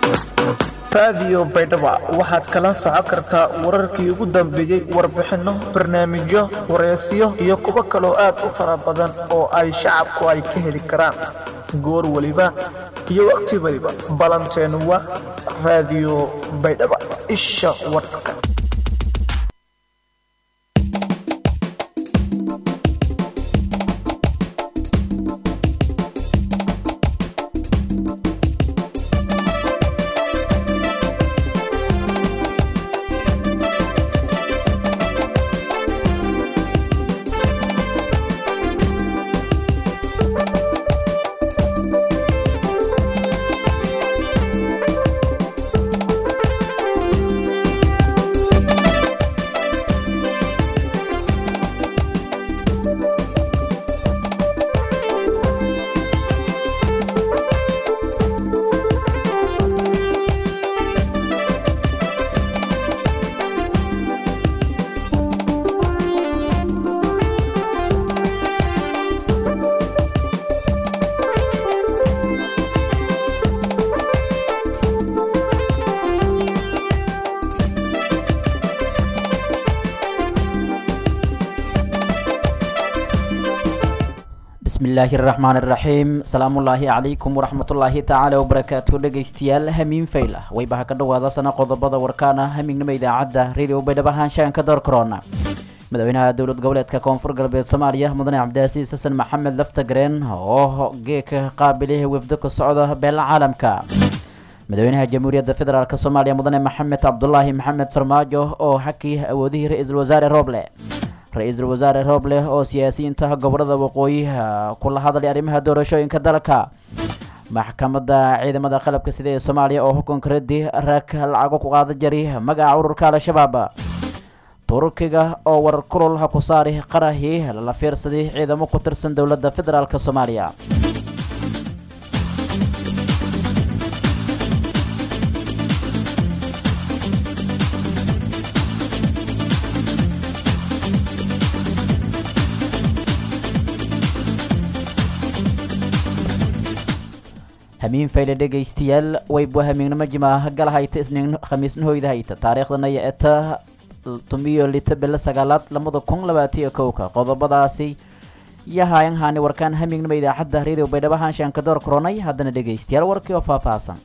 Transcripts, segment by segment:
raadiyo baydhaba waxaad kala socon kartaa wararkii ugu dambeeyey warbixinno barnaamijyo wareysiyo iyo kuwo kaloo aad u fara badan oo ay shacabku ay ka heli karaan goor weliba iyo wakhti weliba ballanteenu waa raadiyo baydhaba isha warka bismillaahi raxmaan iraxiim salaamullaahi calaykum waraxmatullaahi tacaala wabarakaatu dhegaystayaal hamiin fayla waybaha ka dhowaada sana qodobada warkaana hamiignimo idaacadda radio baydhabo haanshaanka door korona madaxweynaha dowlad goboleedka koonfur galbeed soomaaliya mudane cabdiasiis xasan maxamed laftagareen oo geeka qaabilay wafdo ka socda beela caalamka madaxweynaha jamhuuriyadda federaalk soomaaliya mudane maxamed cabdulaahi maxamed farmaajo oo xakii awoodihii ra-iisul wasaare rooble ra-iisul wasaare rooble oo siyaasiyiinta gobolada waqooyi kula hadlay arrimaha doorashooyinka dalka maxkamadda ciidamada qalabka sida ee soomaaliya oo xukunka raddi rag lacago ku qaada jari magaca ururka al-shabaab turkiga oo warar kulul ha ku saari qarahii lala fiirsaday ciidamo ku tirsan dowladda federaalk soomaaliya hamiin fayle dhegaystayaal wayba hamiignimo jimaa galahayta isniin khamiisnahoyda hayta taariikhdana eta tumiyo lita bilo sagaalaad lamada kun labaatiyo kowka qodobadaasi yahayan haani warkaan hamiignimo idaacadda radio baydhabo haanshaanka door koronay haddana dhegaystayaal warkii oo faahfaahsan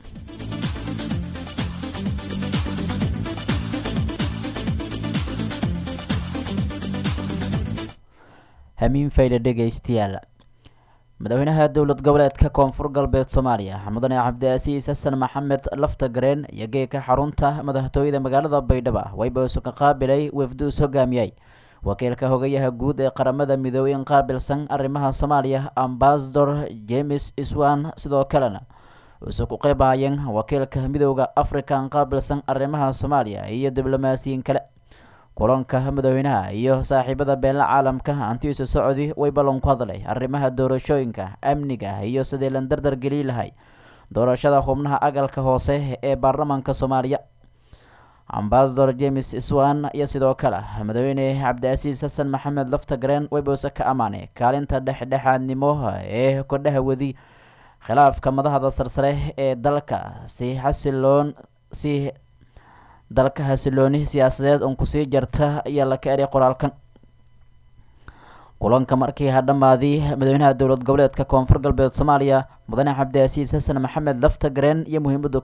hamiin fayle dhegaystayaal madaxweynaha dowlad goboleedka koonfur galbeed soomaaliya mudane cabdiasiis xasan maxamed laftagareen iyo geeka xarunta madaxtooyada magaalada baydhabo waybasu ka qaabilay wafduus hogaamiyey wakiilka hogayaha guud ee qaramada midoobey in qaabilsan arrimaha soomaaliya ambasador james iswan sidoo kalena uuse ku qeybaayeen wakiilka midooda african qaabilsan arrimaha soomaaliya iyo diblomaasiyiin kale kulanka madaxweynaha iyo saaxiibada beela caalamka antiisu socodi way ballan ku hadlay arrimaha doorashooyinka amniga iyo sidii lan dardar geli lahay doorashada xubnaha agalka hoose ee baarlamaanka soomaaliya ambasador james iswan iyo sidoo kale madaxweyne cabdiasiis xasan maxamed laftagareen waybouse ka ammaanay kaalinta dhexdhexaadnimo ee kordhaha wadi khilaafka madaxda sarsare ee dalka si xasiloon si dalka hasilooni siyaasadeed un kusii jarta ayaa la ka eray qoraalkan kulanka markii ha dhammaadii madaxweynaha dowlad goboleedka koonfur galbeed soomaaliya mudane cabdiasiis xasan maxamed laftagareen iyo muhiimadda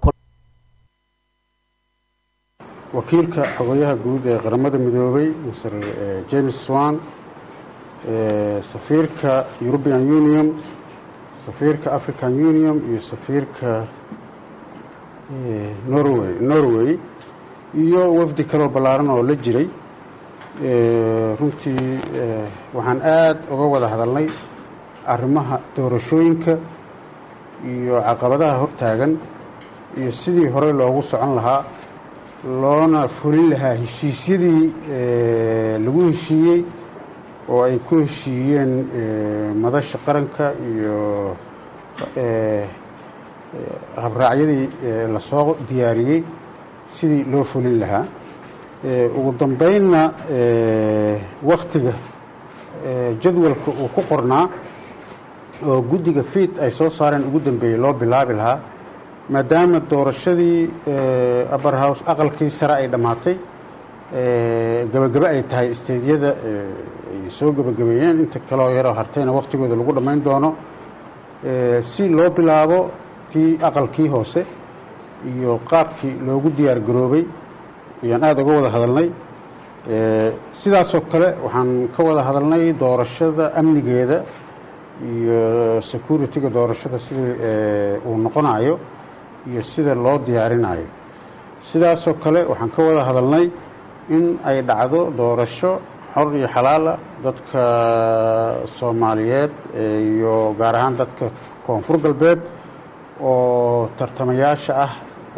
wakiilka xogayaha guud ee qaramada midoobay mr james swan safiirka european union safiirka african union iyo safiirka norway norway iyo wafdi kaloo ballaaran oo la jiray runtii waxaan aada uga wada hadalnay arrimaha doorashooyinka iyo caqabadaha hortaagan iyo sidii horey loogu socon lahaa loona fulin lahaa heshiisyadii lagu heshiiyey oo ay ku heshiiyeen madasha qaranka iyo habraacyadii lasoo diyaariyey sidii loo fulin lahaa ugu dambeynna waktiga jadwalka uu ku qornaa oo guddiga fiid ay soo saareen ugu dambeeyey loo bilaabi lahaa maadaama doorashadii upper house aqalkii sare ay dhammaatay gabagabo ay tahay isteedyada ay soo gebagabeeyeen inta kaloo yaroo hartayna wakhtigooda lagu dhammayn doono si loo bilaabo tii aqalkii hoose iyo qaabkii loogu diyaar garoobay ayaan aada uga wada hadalnay sidaasoo kale waxaan ka wada hadalnay doorashada amnigeeda iyo security-ga doorashada sidii uu noqonayo iyo sida loo diyaarinayo sidaasoo kale waxaan ka wada hadalnay in ay dhacdo doorasho xor iyo xalaala dadka soomaaliyeed iyo gaar ahaan dadka koonfur galbeed oo tartamayaasha ah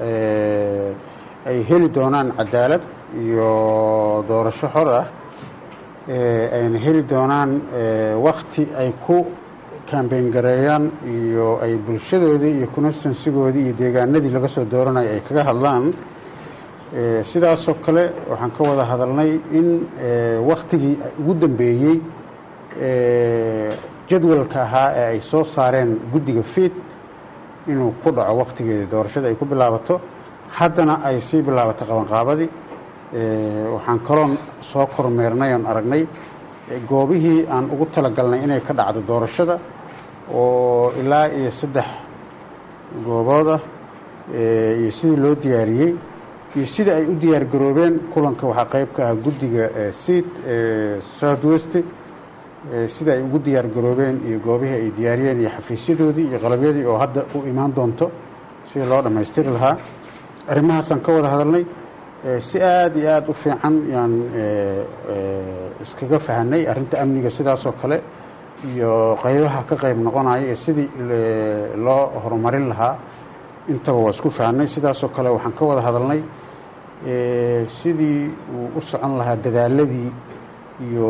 ay heli doonaan cadaalad iyo doorasho xor ah ayna heli doonaan wakti ay ku kambeyn gareeyaan iyo ay bulshadoodii iyo constansigoodii iyo deegaanadii laga soo dooranayo ay kaga hadlaan sidaasoo kale waxaan ka wada hadalnay in waktigii ugu dambeeyey jadwalka ahaa ee ay soo saareen guddiga fiid inuu ku dhaco waktigeedii doorashada ay ku bilaabato haddana ay sii bilaabato qabanqaabadii waxaan kaloon soo kormeernay oon aragnay goobihii aan ugu talagalnay inay ka dhacdo doorashada oo ilaa iyo saddex goobood ah iyo sidii loo diyaariyey iyo sida ay u diyaar garoobeen kulanka waxaa qayb ka ah guddiga seat south west sida ay ugu diyaar garoobeen iyo goobihii ay diyaariyeen iyo xafiisyadoodii iyo qalabyadii oo hadda u imaan doonto sidii loo dhammaystiri lahaa arrimahaasaan ka wada hadalnay si aada iyo aada u fiican yaan iskaga fahanay arrinta amniga sidaasoo kale iyo qaybaha ka qayb noqonaya ee sidii loo horumarin lahaa intaba waa isku fahanay sidaasoo kale waxaan ka wada hadalnay sidii uu u socon lahaa dadaaladii iyo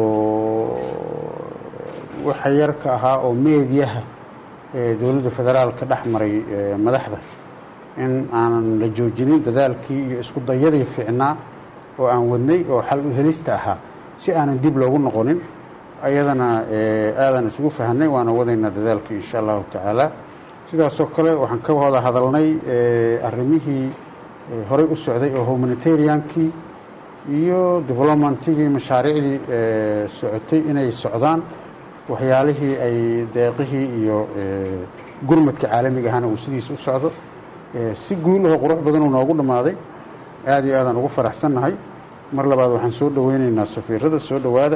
waxa yarka ahaa oo meediyaha dowladda federaalka dhex maray madaxda in aanan la joojinin dadaalkii iyo isku dayadii fiicnaa oo aan wadnay oo xal u helista ahaa si aanan dib loogu noqonin ayadana aadan isugu fahanay waana wadaynaa dadaalkii insha allahu tacaala sidaasoo kale waxaan ka wada hadalnay arrimihii horey u socday oo humanitariankii iyo developmentigii mashaariicdii socotay inay socdaan waxyaalihii ay deeqihii iyo gurmadka caalamiga ahana uu sidiisa u socdo si guulahoo qurux badan uu noogu dhammaaday aada iyo aadaan ugu faraxsannahay mar labaad waxaan soo dhoweynaynaa safiirada soo dhowaada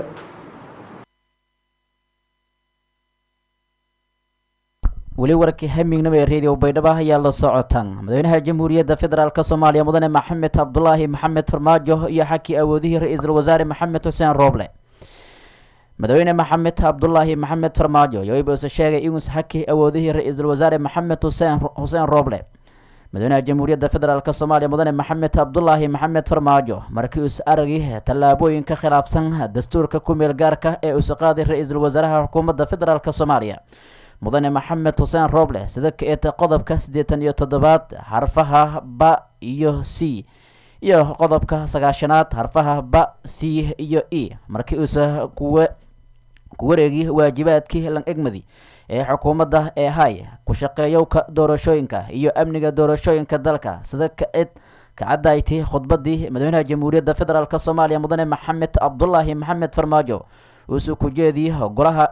weli warkii hamignimo ee radio baydhabo ayaa la socotaan madaxweynaha jamhuuriyadda federaalk soomaaliya mudane maxamed cabdulaahi maxamed farmaajo iyo xakii awoodihii ra-iisul wasaare maxamed xuseen rooble madaxweyne maxamed cabdulaahi maxamed farmaajo yoibuse sheegay inuus xakii awoodihii ra-iisul wasaare maxamed xuseen xuseen rooble madaxweynaha jamhuuriyadda federaalk soomaaliya mudane maxamed cabdulaahi maxamed farmaajo markii uus aragii tallaabooyinka khilaafsan dastuurka ku meel gaarka ee uus qaaday ra-iisul wasaaraha xukuumadda federaalk soomaaliya mudane maxamed xuseen rooble sida ka-eeta qodobka siddeetan iyo toddobaad xarfaha ba iyo c iyo qodobka sagaashanaad xarfaha ba c iyo e markii uusa kuwa ku wareegi waajibaadkii lan egmadi ee xukuumadda ee hay ku shaqeeyowka doorashooyinka iyo amniga doorashooyinka dalka sida ka-id kacadayti khudbadii madaxweynaha jamhuuriyadda federaalk soomaaliya mudane maxamed cabdulaahi maxamed farmaajo uusuu ku jeediyey golaha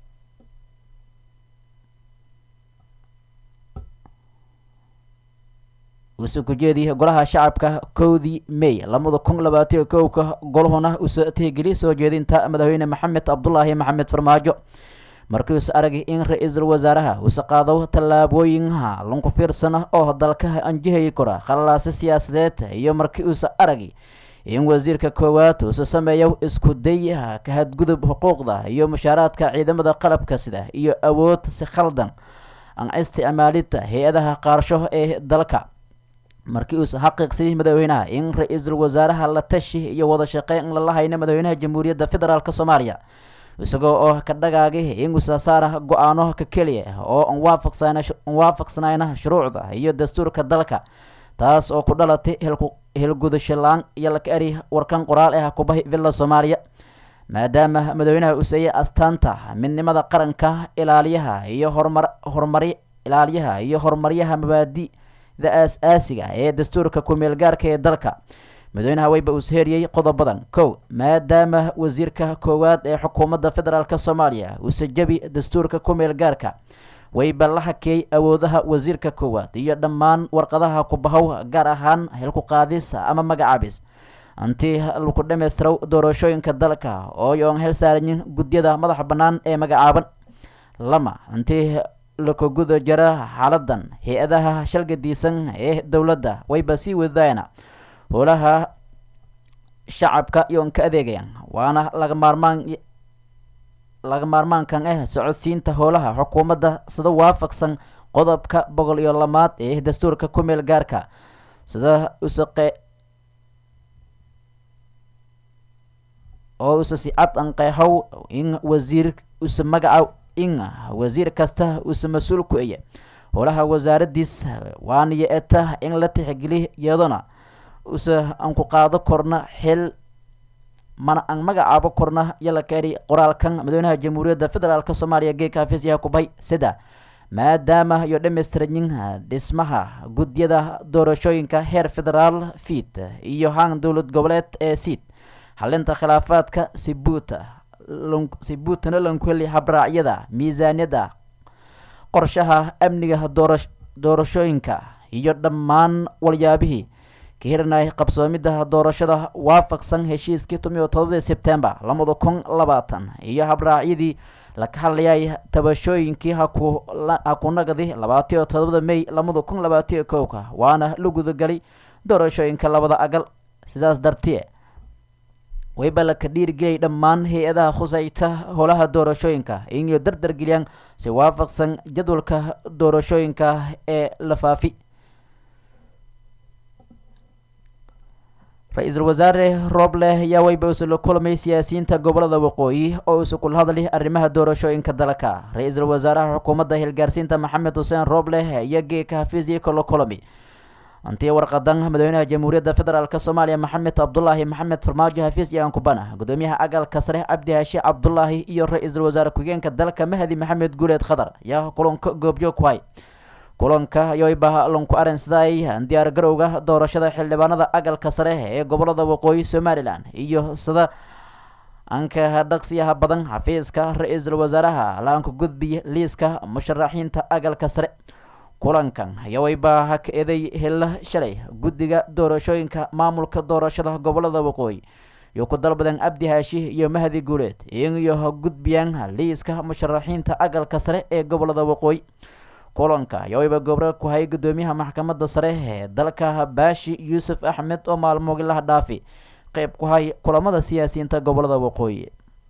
uuse ku jeediyey golaha shacabka kowdii may labada kun labaatiyo kowka golhuna uuse tihgeli soo jeedinta madaxweyne maxamed cabdulaahi maxamed farmaajo markiiuse aragay in ra-iisul wasaaraha uuse qaado tallaabooyinha lanku fiirsana oo dalka anjihayi kora khalaase siyaasadeed iyo markii uuse aragay in wasiirka koowaad uuse sameeyo isku day ka hadgudub xuquuqda iyo mushaaraadka ciidamada qalabka sida iyo awood si khaldan aan isticmaalida hay-adaha qaarsho ee dalka markii uuse xaqiiqsayay madaxweynaha in ra-iisul wasaaraha la tashi iyo wada shaqeyn lala hayna madaxweynaha jamhuuriyadda federaalk soomaaliya isagoo oo ka dhagaagay in usasaara go-aano ka keliya oo an waafaqsanayna shuruucda iyo dastuurka dalka taas oo ku dhalatay hilgudasho la-aan iyo laka eri warkan qoraal ah kubahi villa soomaaliya maadaama madaxweynaha useeyay astaanta midnimada qaranka ilaaliyaha iyo horumar horumari ilaaliyaha iyo horumaryaha mabaadi da aas-aasiga ee dastuurka ku-meel gaarka ee dalka madaxweynaha weyba uu seheriyey qodobadan kow maadaama wasiirka koowaad ee xukuumadda federaalk soomaaliya uuse jebi dastuurka ku-meel gaarka wayba la hakeeyey awoodaha wasiirka koowaad iyo dhammaan warqadaha kubahow gaar ahaan xilku qaadis ama magacaabis antii laku dhammaystirow doorashooyinka dalka oo yoon hel saarayin gudyada madaxa bannaan ee magacaaban lama antii laka guda jara xaaladan hay-adaha shalgadiisan ee dowladda wayba sii wadayana howlaha shacabka iyoon ka adeegayaan waana laga maarmaan laga maarmaankan ah socodsiinta howlaha xukuumadda sida waafaqsan qodobka boqol iyo lamaad ee dastuurka ku-meel gaarka sida usaqe oo use si cad an qeexow in wasiir use magaca in wasiir kasta use mas-uul ku eye howlaha wasaaradiis waaniyo eta in la tixgeli iyadona use aan ku qaado korna xil mana aan magacaabo korna yala kaeri qoraalkan madaxweynaha jamhuuriyadda federaalk soomaaliya geeka hafiis yaha kubay sida maadaama iyo dhammaystiranyin dhismaha gudyada doorashooyinka heer federaal fiid iyo haan dowlad goboleed ee siid xalinta khilaafaadka sibuuta sibuutana lankuheli habraacyada miisaaniyadda qorshaha amniga doora doorashooyinka iyo dhammaan walyaabihii ka hirinay qabsoomidda doorashada waafaqsan heshiiskii tomiyo todobadii sebtembar labada kun labaatan iyo habraacyadii laka hadlayay tabashooyinkii hakunagadi labaatiyo todobada may labada kun labaatiyo kowka waana la gudagelay doorashooyinka labada agal sidaas dartie wayba laka dhiirigeliyay dhammaan hay-adaha khusayta howlaha doorashooyinka inay dardargeliyaan si waafaqsan jadwalka doorashooyinka ee la faafi ra-iisul wasaare rooble ayaa wayba usu la kulamay siyaasiyiinta gobolada waqooyi oo isu kula hadlay arrimaha doorashooyinka dalka ra-iisul wasaaraha xukuumadda hilgaarsiinta maxamed xuseen rooble iyo geeka hafiisii kala kulami antii warqadan madaxweynaha jamhuuriyadda federaalk soomaaliya maxamed cabdulaahi maxamed farmaajo hafiis iyo ankubana gudoomiyaha agalka sare cabdi haashi cabdulaahi iyo ra-iisul wasaare ku-xigeenka dalka mahdi maxamed guuleed khadar ayaa kulanka goobjoog ku hay kulanka yoyba lanku arinsaday diyaar garowga doorashada xildhibaanada agalka sare ee gobolada waqooyi somalilan iyo sida anka dhaqsiyaha badan xafiiska ra-iisul wasaaraha la-aanka gudbiya liiska musharaxiinta agalka sare kulankan yawayba haka eeday hela shalay guddiga doorashooyinka maamulka doorashada gobolada waqooyi iyo ku dalbadan abdi haashi iyo mahdi guuleed iyo gudbiyaan liiska musharaxiinta agalka sare ee gobolada waqooyi kulanka yawayba gobro ku hay gudoomiyaha maxkamadda sare ee dalka baashi yuusuf axmed oo maalmogilaha dhaafi qeyb ku hay kulamada siyaasiyiinta gobolada waqooyi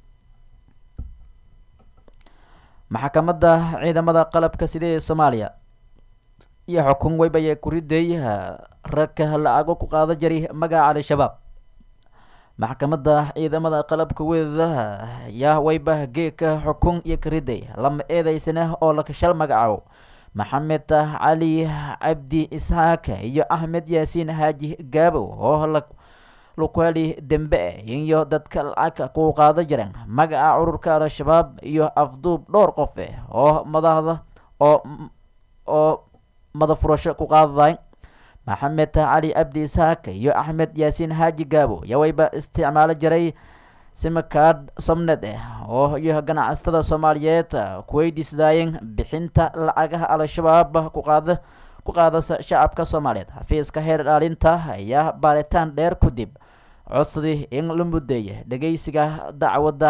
maxkamadda ciidamada qalabka sida ee soomaaliya iyo xukun weybaye kuriday ragka la-ago ku qaada jari magaca al-shabaab maxkamadda ciidamada qalabka weeda yaa weyba geeka xukun iyo kariday lama eedeysana oo lakashal magacaabo maxamed cali cabdi isxaaq iyo axmed yaasiin xaaji gaabow oo lakuheli dembe iyo dadka lacag ku qaada jireen magaca cururka al-shabaab iyo afduub dhowr qof oo madaxda oo oo madafurasho ku qaadaday maxamed cali cabdi isxaaq iyo axmed yaasiin xaaji gaabo yawayba isticmaalo jiray simakaad somned ah oo iyo ganacsatada soomaaliyeed kuweydiisdaayeen bixinta lacagaha al-shabaab ku qaada ku qaadasa shacabka soomaaliyeed xafiiska heer dhaalinta ayaa baaritaan dheer kadib codsadii in la mudeeya dhegeysiga dacwadda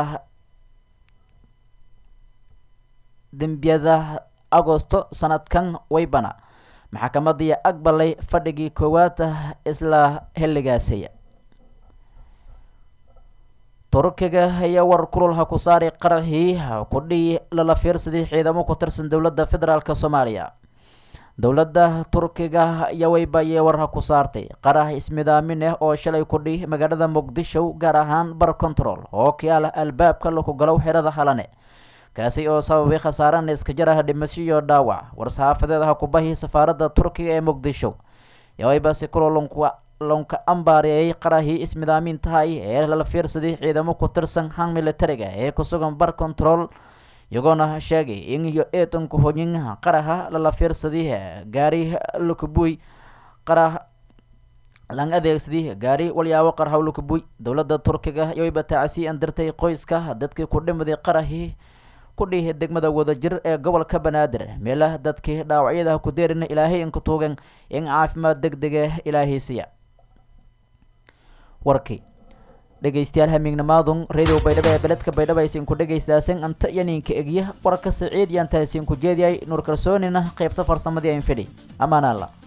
dembiyada agosto sanadkan waybana maxkamadii aqbalay fadhigii koowaad isla xilligaasiya turkiga ayaa war kululha ku saari qaraxii kudhii lala fiirsaday ciidamo ku tirsan dowladda federaalk soomaaliya dowladda turkiga ayaa weybayee warha ku saartay qarax ismidaamin ah oo shalay kudhi magaalada muqdisho gaar ahaan bar control oo kiala albaabka laku galow xerada halane kaasi oo sababay khasaarana iska jaraha dhimasho iyo dhaawac war-saxaafadeedaha kubahii safaaradda turkiga ee muqdisho yawaybaasi kuloo lanku lanka ambaareeyay qarahii ismidaamin tahay ee lala fiirsaday ciidamo ku tirsan han militariga ee kusugan bar control iyagoona sheegay in iyo eedanku hoyin qaraha lala fiirsadii gaari lukubuy qarah lang adeegsadii gaari walyaabo qarhaw lukubuy dowladda turkiga iyo batacsi an dirtay qoyska dadkii ku dhimaday qarahii ku dhihi degmada wadajir ee gobolka banaadir meelaha dadkii dhaawacyada ku deerina ilaahay inku tuugan in caafimaad deg dege ilaahaysiya warkii dhegeystayaal hamiignamaadun radio baydhabo ee beledka baydhabo aysiinku dhegeystaasan anta iyo ninka egya warka saciid iyo antaasiinku jeediyay nuur kalsoonina qaybta farsamadii ayn fidhi amaanaalla